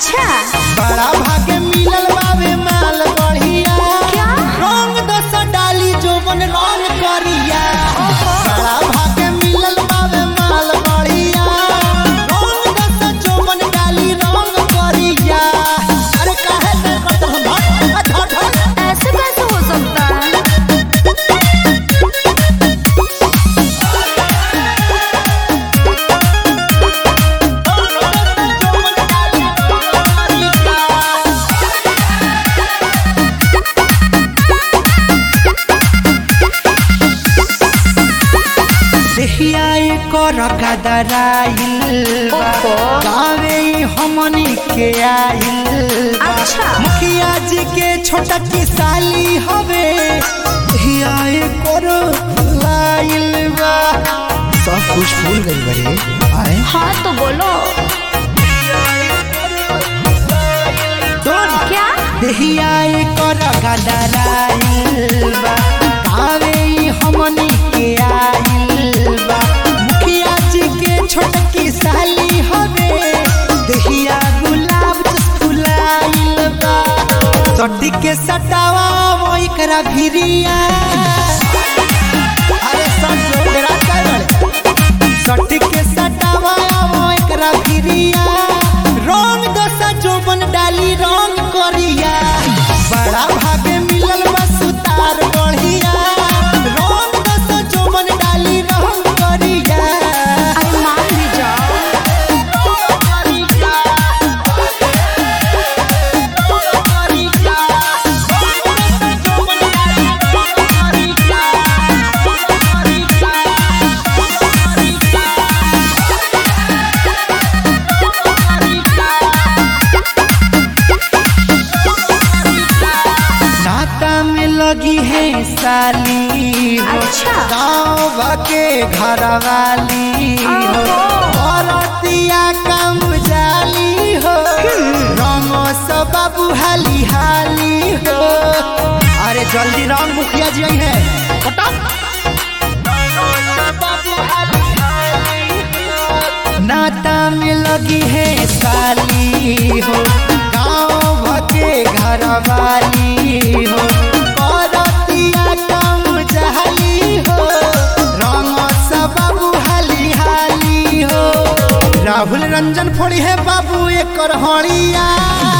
अच्छा बड़ा भागे मिलल बावे माल बढ़िया क्या? रंग दस डाली जोबन रंग करिया बड़ा भागे मिलल बावे माल बढ़िया रंग दस जोबन डाली रंग करिया अरे काहे से करत हम हट हट हट ऐसे कैसे हो सकता है देहिया कर गदराइल बा। ओहो। गावे ई हमनी के आइल बा। अच्छा। मुखिया जी के छोटा की साली हवे देहिया कर लाइल बा सब कुछ भूल गई बड़े आए हाँ तो बोलो क्या देहिया कर गदराइल बा गावे ई हमनी के आइल बा मुखिया जी के छोटकी साली हवे देहिया गुलाब जस फुलाइल बा सटी के सटावा वो एकरा भिरिया अरे सब जोड़ा कर सटी के सटावा वो एकरा भिरिया रंग दसा जोबन डाली रंग करिया बड़ा भागे मिलल बा सुतार बढ़िया रंग दसा जोबन डाली रंग करिया अरे मान भी जाओ नाता में लगी है साली हो अच्छा। गाँव के घर वाली हो ओहो। औरतिया कम जाली हो रंगो सब बाबू हाली हाली हो अरे जल्दी रंग मुखिया जी आई है नाता में लगी है साली हो गाँव के घर वाली हो औरतिया कम जहली हो रंग सब बाबू हाली हाली हो राहुल रंजन फोड़ी है बाबू एक हड़िया